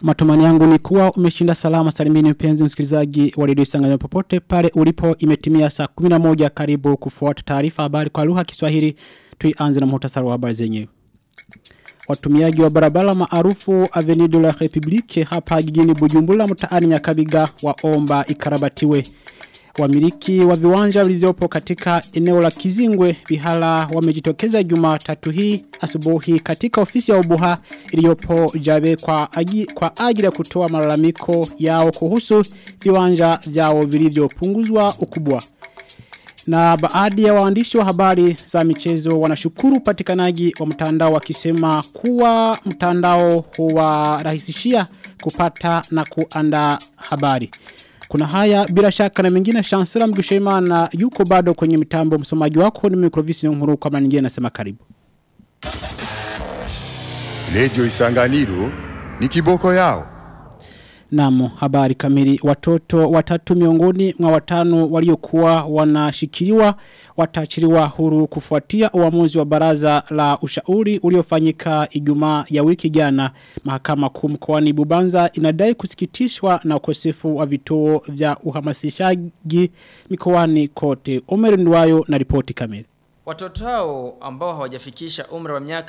Matumani yangu ni kuwa umeshinda salama salimini mpenzi msikilizaji wa redio Isanganyiro popote pale ulipo imetimia saa 11 karibu kufuata taarifa habari kwa lugha ya Kiswahili tuianze na muhtasari wa habari zenyewe. Watumiaji wa barabara maarufu Avenue de la République hapa jijini Bujumbura mtaani Nyakabiga waomba ikarabatiwe. Wamiliki wa viwanja vilivyopo katika eneo la Kizingwe Bihala wamejitokeza Jumatatu hii asubuhi katika ofisi ya Ubuha iliyopo Jabe kwa agi, kwa ajili ya kutoa malalamiko yao kuhusu viwanja vyao vilivyopunguzwa ukubwa. Na baadhi ya waandishi wa habari za michezo wanashukuru upatikanaji wa mtandao wakisema kuwa mtandao huwarahisishia kupata na kuanda habari. Kuna haya bila shaka na mengine Chancellor Mgushaimana yuko bado kwenye mitambo msomaji wako ni Microvisi Nkuru kama nyingine nasema karibu. Radio Isanganiro ni kiboko yao. Namu, habari kamili. Watoto watatu miongoni mwa watano waliokuwa wanashikiliwa watachiliwa huru kufuatia uamuzi wa baraza la ushauri uliofanyika Ijumaa ya wiki jana. Mahakama kuu mkoani Bubanza inadai kusikitishwa na ukosefu wa vituo vya uhamasishaji mikoani kote. Omer Ndwayo na ripoti kamili. Watoto hao ambao hawajafikisha umri wa miaka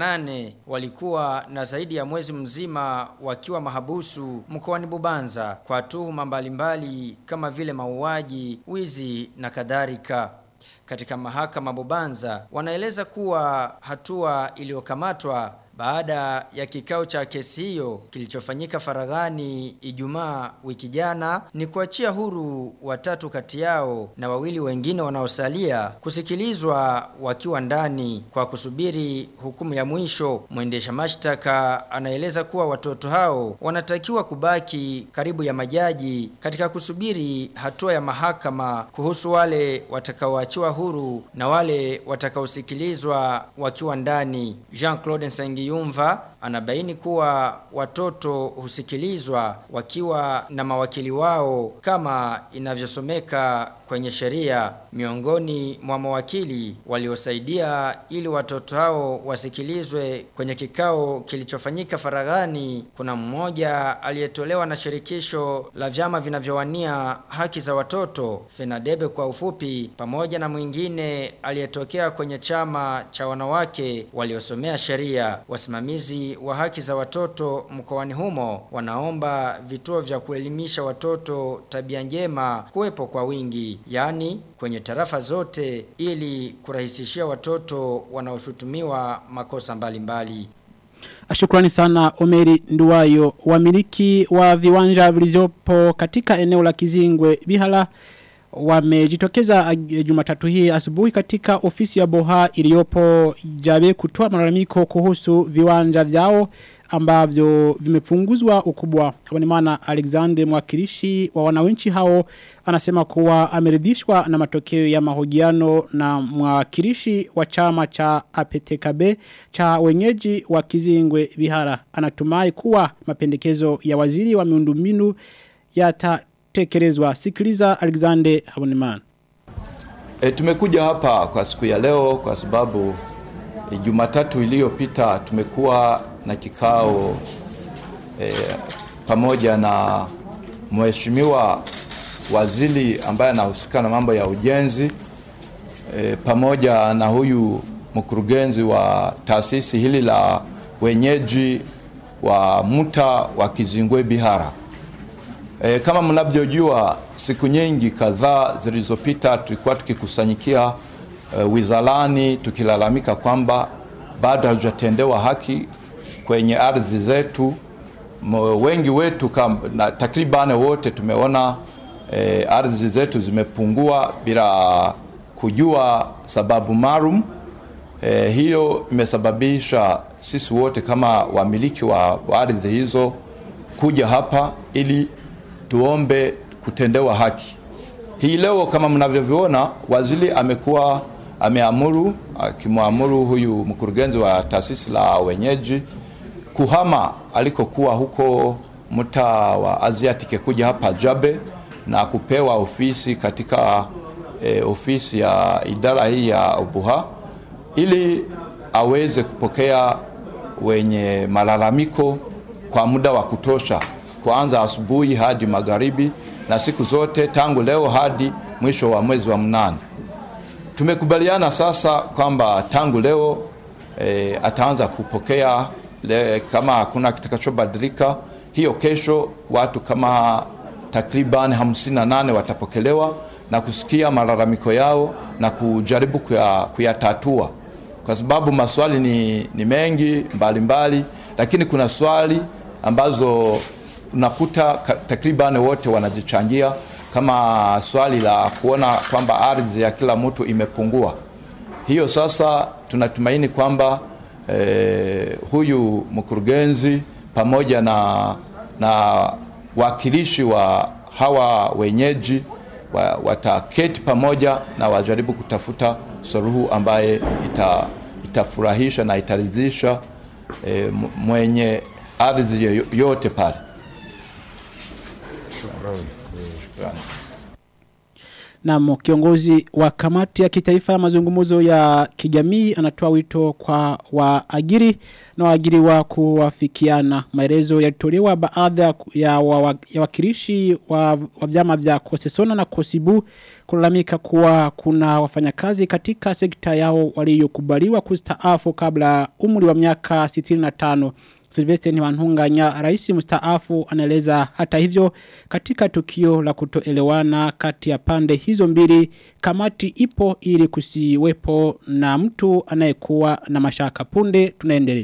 18 walikuwa na zaidi ya mwezi mzima wakiwa mahabusu mkoani Bubanza kwa tuhuma mbalimbali kama vile mauaji, wizi na kadhalika. Katika mahakama Bubanza wanaeleza kuwa hatua iliyokamatwa baada ya kikao cha kesi hiyo kilichofanyika faraghani Ijumaa wiki jana ni kuachia huru watatu kati yao na wawili wengine wanaosalia kusikilizwa wakiwa ndani kwa kusubiri hukumu ya mwisho. Mwendesha mashtaka anaeleza kuwa watoto hao wanatakiwa kubaki karibu ya majaji katika kusubiri hatua ya mahakama kuhusu wale watakaoachiwa huru na wale watakaosikilizwa wakiwa ndani. Jean-Claude Nsengi Yumva anabaini kuwa watoto husikilizwa wakiwa na mawakili wao kama inavyosomeka kwenye sheria miongoni mwa mawakili waliosaidia ili watoto hao wasikilizwe kwenye kikao kilichofanyika faraghani kuna mmoja aliyetolewa na shirikisho la vyama vinavyowania haki za watoto Fenadebe kwa ufupi pamoja na mwingine aliyetokea kwenye chama cha wanawake waliosomea sheria wasimamizi wa haki za watoto mkoani humo wanaomba vituo vya kuelimisha watoto tabia njema kuwepo kwa wingi yani kwenye tarafa zote ili kurahisishia watoto wanaoshutumiwa makosa mbalimbali mbali. Shukrani sana Omeri Nduwayo wamiliki wa viwanja vilivyopo katika eneo la Kizingwe Bihala wamejitokeza Jumatatu hii asubuhi katika ofisi ya Boha iliyopo Jabe kutoa malalamiko kuhusu viwanja vyao ambavyo vimepunguzwa ukubwa. Kwa maana Alexander mwakilishi wa wananchi hao anasema kuwa ameridhishwa na matokeo ya mahojiano na mwakilishi wa chama cha APTKB cha wenyeji wa Kizingwe Bihara. Anatumai kuwa mapendekezo ya waziri wa miundombinu yata tekelezwa. Sikiliza Alexander Habonimana. E, tumekuja hapa kwa siku ya leo kwa sababu e, Jumatatu iliyopita tumekuwa na kikao e, pamoja na mheshimiwa waziri ambaye anahusika na mambo ya ujenzi e, pamoja na huyu mkurugenzi wa taasisi hili la wenyeji wa muta wa Kizingwe Bihara. E, kama mnavyojua siku nyingi kadhaa zilizopita tulikuwa tukikusanyikia e, wizarani tukilalamika kwamba bado hatujatendewa haki kwenye ardhi zetu. Wengi wetu kam, na takribani wote tumeona e, ardhi zetu zimepungua bila kujua sababu maalum. E, hiyo imesababisha sisi wote kama wamiliki wa, wa ardhi hizo kuja hapa ili tuombe kutendewa haki. Hii leo kama mnavyoviona, waziri amekuwa ameamuru akimwamuru huyu mkurugenzi wa taasisi la wenyeji kuhama alikokuwa huko mtaa wa Asiatic kuja hapa Jabe na kupewa ofisi katika e, ofisi ya idara hii ya Ubuha ili aweze kupokea wenye malalamiko kwa muda wa kutosha, kuanza asubuhi hadi magharibi na siku zote tangu leo hadi mwisho wa mwezi wa mnane. Tumekubaliana sasa kwamba tangu leo e, ataanza kupokea le, kama hakuna kitakachobadilika, hiyo kesho watu kama takriban 58 watapokelewa na kusikia malalamiko yao na kujaribu kuya, kuyatatua kwa sababu maswali ni, ni mengi mbalimbali mbali, lakini kuna swali ambazo unakuta takriban wote wanajichangia kama swali la kuona kwamba ardhi ya kila mtu imepungua. Hiyo sasa tunatumaini kwamba eh, huyu mkurugenzi pamoja na, na wakilishi wa hawa wenyeji wa, wataketi pamoja na wajaribu kutafuta suluhu ambaye ita, itafurahisha na itaridhisha eh, mwenye ardhi yote pale. Shukrani. Na kiongozi wa kamati ya kitaifa ya mazungumzo ya kijamii anatoa wito kwa waajiri na waajiri wa kuwafikiana. Maelezo yalitolewa baadhi ya, wa, ya wakilishi wa, wa vyama vya Kosesona na Kosibu kulalamika kuwa kuna wafanyakazi katika sekta yao waliokubaliwa kustaafu kabla umri wa miaka 65. Sylvester Niwanhunganya rais mstaafu anaeleza hata hivyo katika tukio la kutoelewana kati ya pande hizo mbili kamati ipo ili kusiwepo na mtu anayekuwa na mashaka punde tunaendelea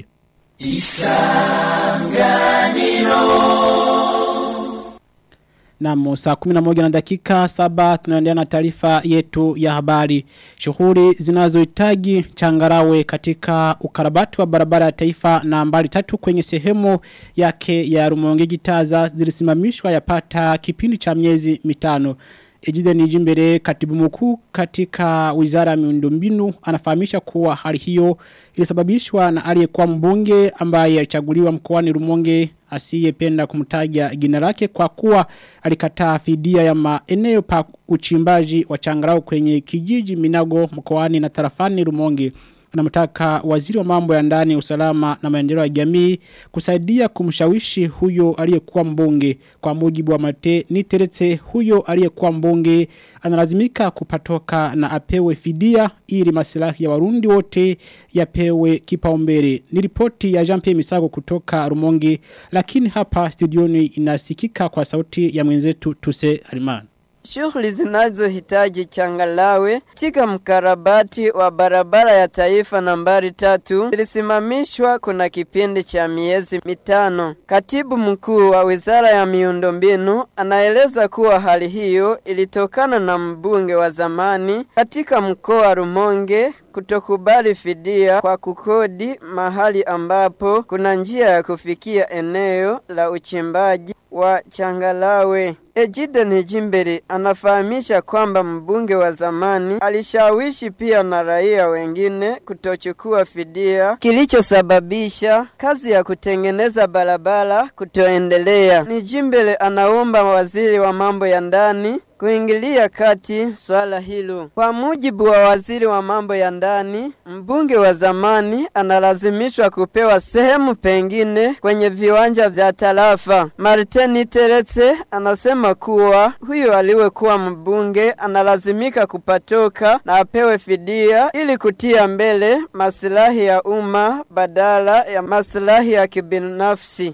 Na saa 11 na dakika 7 tunaendelea na taarifa yetu ya habari. Shughuli zinazohitaji changarawe katika ukarabati wa barabara ya taifa na mbali tatu kwenye sehemu yake ya Rumonge Gitaza zilisimamishwa yapata kipindi cha miezi mitano. Ejide Nijimbere katibu mkuu katika wizara ya miundombinu anafahamisha kuwa hali hiyo ilisababishwa na aliyekuwa mbunge ambaye alichaguliwa mkoani Rumonge asiyependa kumtaja jina lake kwa kuwa alikataa fidia ya maeneo pa uchimbaji wa changarau kwenye kijiji Minago mkoani na tarafani Rumonge anamtaka waziri wa mambo ya ndani usalama na maendeleo ya jamii kusaidia kumshawishi huyo aliyekuwa mbunge kwa mujibu wa mate niteretse huyo aliyekuwa mbunge analazimika kupatoka na apewe fidia ili maslahi ya warundi wote yapewe kipaumbele ni ripoti ya Jean Pierre Misago kutoka Rumonge lakini hapa studioni inasikika kwa sauti ya mwenzetu Tuse Harimana Shughuli zinazohitaji changalawe katika mkarabati wa barabara ya taifa nambari tatu zilisimamishwa kuna kipindi cha miezi mitano. Katibu mkuu wa wizara ya miundombinu anaeleza kuwa hali hiyo ilitokana na mbunge wa zamani katika mkoa wa Rumonge kutokubali fidia kwa kukodi mahali ambapo kuna njia ya kufikia eneo la uchimbaji wa changalawe. Ejide Nijimbere anafahamisha kwamba mbunge wa zamani alishawishi pia na raia wengine kutochukua fidia kilichosababisha kazi ya kutengeneza barabara kutoendelea. Nijimbere anaomba waziri wa mambo ya ndani kuingilia kati swala hilo. Kwa mujibu wa waziri wa mambo ya ndani, mbunge wa zamani analazimishwa kupewa sehemu pengine kwenye viwanja vya tarafa. Martin Teretse anasema kuwa huyo aliwekuwa mbunge analazimika kupatoka na apewe fidia ili kutia mbele maslahi ya umma badala ya maslahi ya kibinafsi.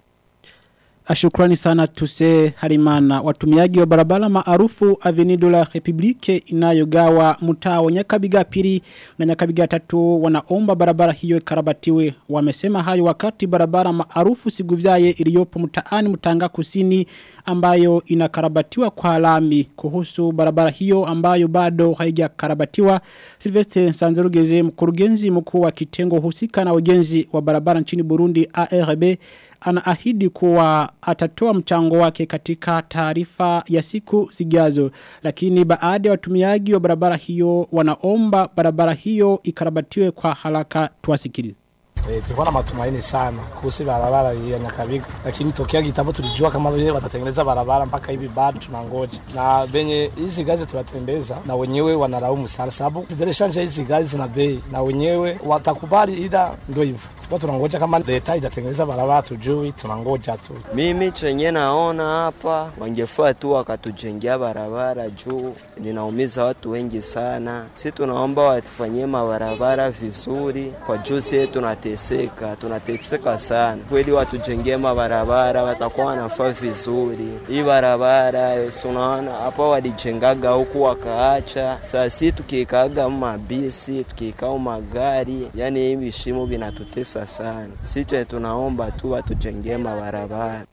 Shukrani sana tuse harimana watumiaji wa barabara maarufu Avenue la Republique inayogawa mtaa wa Nyakabiga pili na Nyakabiga tatu wanaomba barabara hiyo ikarabatiwe wamesema hayo wakati barabara maarufu Siguvyaye iliyopo mtaani Mtanga Kusini ambayo inakarabatiwa kwa lami kuhusu barabara hiyo ambayo bado haijakarabatiwa Sylvester Sanzerugeze mkurugenzi mkuu wa kitengo husika na ujenzi wa barabara nchini Burundi ARB anaahidi kuwa atatoa mchango wake katika taarifa ya siku zijazo lakini baada ya watumiaji wa barabara hiyo wanaomba barabara hiyo ikarabatiwe kwa haraka tuwasikilize Eh, tulikuwa na matumaini sana kuhusu barabara hii ya Nyakabiga, lakini tokea kitambo tulijua kama vile watatengeneza barabara, mpaka hivi bado tunangoja. Na benye hizi gazi tunatembeza na wenyewe wanalaumu sana, sababu zidereshanja hizi gazi zina bei, na wenyewe watakubali, ila ndio hivyo tulikuwa tunangoja kama leta itatengeneza barabara, tujui, tunangoja tu. Mimi chenye naona hapa wangefaa tu wakatujengea barabara juu ninaumiza watu wengi sana. Si tunaomba watufanyie mabarabara vizuri, kwa juu sie tunateseka, tunateseka sana kweli. Watujengee mabarabara, watakuwa wanafaa vizuri. Hii barabara si unaona hapa walijengaga huku wakaacha, saa si tukiikaga mabisi tukiikao magari, yani hii vishimo vinatutesa sana. Siche tunaomba tu watujengee mabarabara.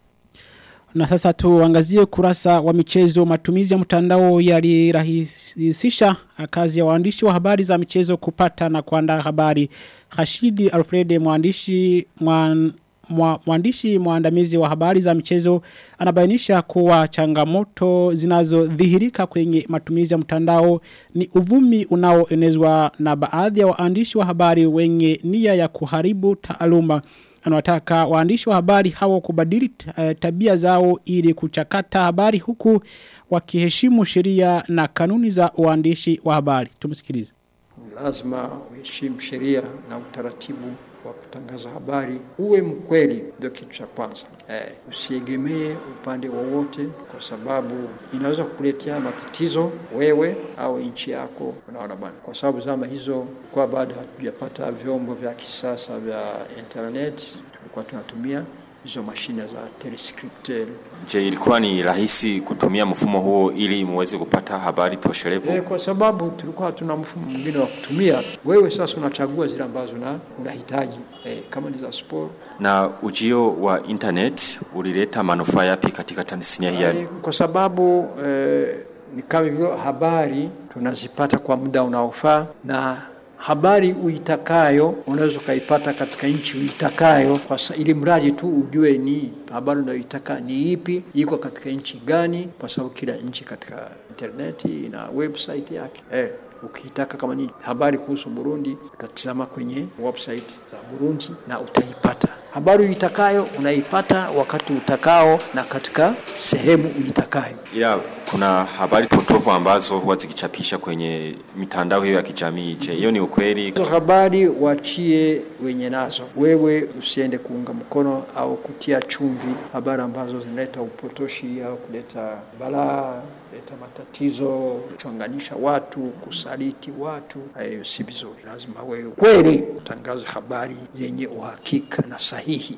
Na sasa tuangazie kurasa wa michezo matumizi ya mtandao yalirahisisha kazi ya waandishi wa habari za michezo kupata na kuandaa habari. Hashidi Alfred mwandishi mwan, mwa, mwandishi mwandamizi wa habari za michezo anabainisha kuwa changamoto zinazodhihirika kwenye matumizi ya mtandao ni uvumi unaoenezwa na baadhi ya waandishi wa habari wenye nia ya kuharibu taaluma anawataka waandishi wa habari hao kubadili uh, tabia zao ili kuchakata habari huku wakiheshimu sheria na kanuni za uandishi wa habari. Tumsikilize. Lazima uheshimu sheria na utaratibu wa kutangaza habari, uwe mkweli, ndio kitu cha kwanza. Eh, usiegemee upande wowote, kwa sababu inaweza kukuletea matatizo wewe au nchi yako. Unaona bwana, kwa sababu zama hizo kwa bado hatujapata vyombo vya kisasa vya internet, tulikuwa tunatumia hizo mashine za telescriptel. Je, ilikuwa ni rahisi kutumia mfumo huo ili muweze kupata habari toshelevu? E, kwa sababu tulikuwa hatuna mfumo mwingine wa kutumia. Wewe sasa unachagua zile ambazo na unahitaji e, kama ni za sport. Na ujio wa internet ulileta manufaa yapi katika Tanzania hii? E, kwa sababu e, ni kama vile habari tunazipata kwa muda unaofaa na habari uitakayo unaweza ukaipata katika nchi uitakayo, kwa sa, ili mradi tu ujue ni habari unayoitaka ni ipi, iko katika nchi gani, kwa sababu kila nchi katika interneti ina website yake eh. Ukitaka kama ni habari kuhusu Burundi utatizama kwenye website za Burundi na utaipata habari uitakayo, unaipata wakati utakao na katika sehemu uitakayo. Ila kuna habari potofu ambazo huwa zikichapisha kwenye mitandao hiyo ya kijamii. Je, hiyo ni ukweli? Hizo habari wachie wenye nazo, wewe usiende kuunga mkono au kutia chumvi habari ambazo zinaleta upotoshi au kuleta balaa leta matatizo, kuchonganisha watu, kusaliti watu. Hayo si vizuri. Lazima wewe kweli utangaze habari zenye uhakika na sahihi.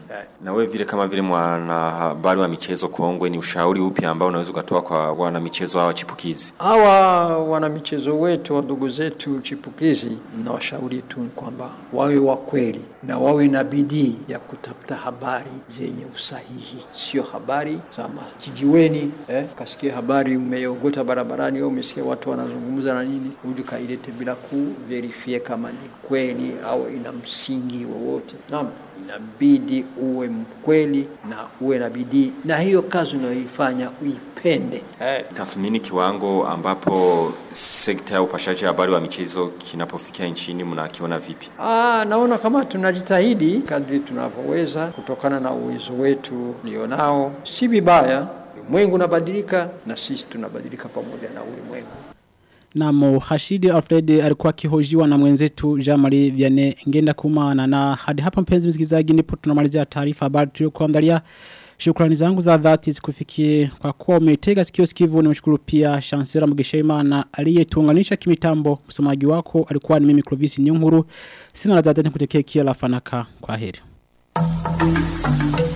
Na wewe vile kama vile mwanahabari wa michezo kongwe, ni ushauri upi ambao unaweza ukatoa kwa wana michezo hawa chipukizi? Hawa wana michezo wetu, wadogo zetu chipukizi, nawashauri tu kwamba wawe wa kweli na wawe na bidii ya kutafuta habari zenye usahihi, sio habari za kijiweni. Eh, kasikia habari umeogota barabarani au umesikia watu wanazungumza na nini, uje kailete bila kuverifie kama ni kweli au ina msingi wowote. Naam, inabidi uwe mkweli na uwe na bidii, na hiyo kazi unayoifanya uipende. Eh, tathmini kiwango ambapo sekta ya upashaji habari wa michezo kinapofikia nchini mnakiona vipi? Ah, naona kama tunajitahidi kadri tunavyoweza kutokana na uwezo wetu nilionao. Si vibaya, ulimwengu unabadilika na sisi tunabadilika pamoja na ulimwengu. Na Hashidi Alfred alikuwa akihojiwa na mwenzetu Jean-Marie Vianney ngenda kumana na hadi hapa mpenzi msikilizaji ndipo tunamalizia taarifa habari tuliyokuandalia. Shukrani zangu za dhati zikufikie kwa kuwa umetega sikio sikivu nimeshukuru pia Chancellor Mugishaima na aliyetuunganisha kimitambo msomaji wako alikuwa ni mimi Clovis Nyunguru sina la dhati kutekea kia la fanaka kwa heri.